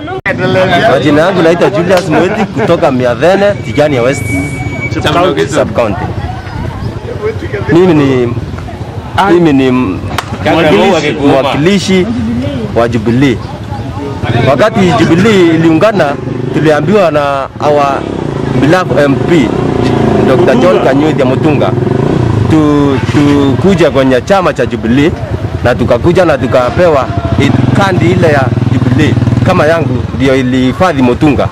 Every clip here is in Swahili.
Majina yangu naitwa Julius Mweti kutoka Miavene, Tigania West Sub County. Mimi ni mimi ni m- mwakilishi- mwakilishi wa Jubilee. Wakati Jubilee iliungana, tuliambiwa na our beloved MP Dr. John Kanyuthi Mutunga tu, tukuja kwenye chama cha Jubilee na tukakuja na tukapewa i- kandi ile ya Jubilee kama yangu ndio ilihifadhi Mutunga.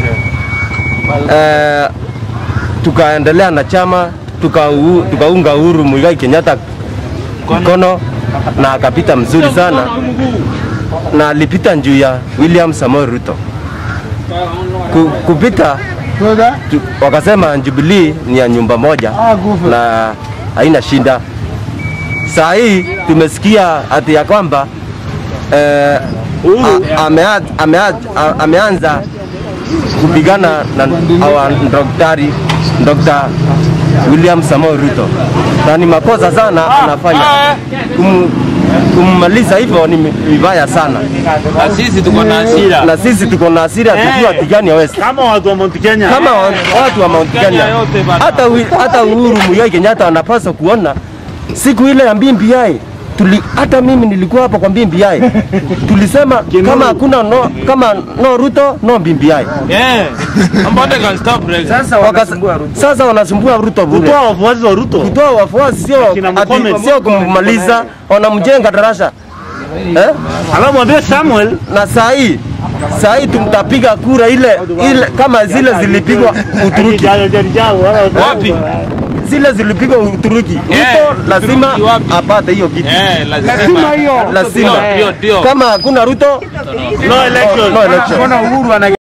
Eh, tukaendelea na chama tukau- tukaunga Uhuru Muigai Kenyatta mkono na akapita mzuri sana na alipita juu ya William Samoei Ruto Ku, kupita tu, wakasema Jubilee ni ya nyumba moja na haina shida. Saa hii tumesikia ati ya kwamba eh, a- amea- amea- a- ameanza kupigana na our daktari Dr. William Samoei Ruto, na ni makosa sana anafanya Kum, kummaliza hivyo ni vibaya sana, Na sisi tuko na hasira. na sisi tuko na hasira tukiwa Tigania West kama watu wa Mount Kenya kama wa- watu wa Mount Kenya, yote bana. hata wi- hata Uhuru Muigai Kenyatta wanapaswa kuona siku ile ya BBI tuli, hata mimi nilikuwa hapo kwa BBI tulisema kama hakuna no, kama no Ruto no BBI. Yeah. Ambao can stop break. Sasa wanasumbua Ruto, sasa wanasumbua Ruto bure. kutoa wafuasi wa Ruto Kutoa wafuasi sio Kina ati- Mkomen. sio kummaliza, wanamjenga darasa eh? alafu mwambie Samuel na saa hii saa hii tutapiga kura ile ile kama zile zilipigwa Uturuki Wapi? zile zilipigwa Uturuki. Yeah, Ruto lazima Uturuki wapi? apate hiyo kitu, Eh, lazima. lazima. Ndio, ndio. Kama hakuna Ruto no election no election.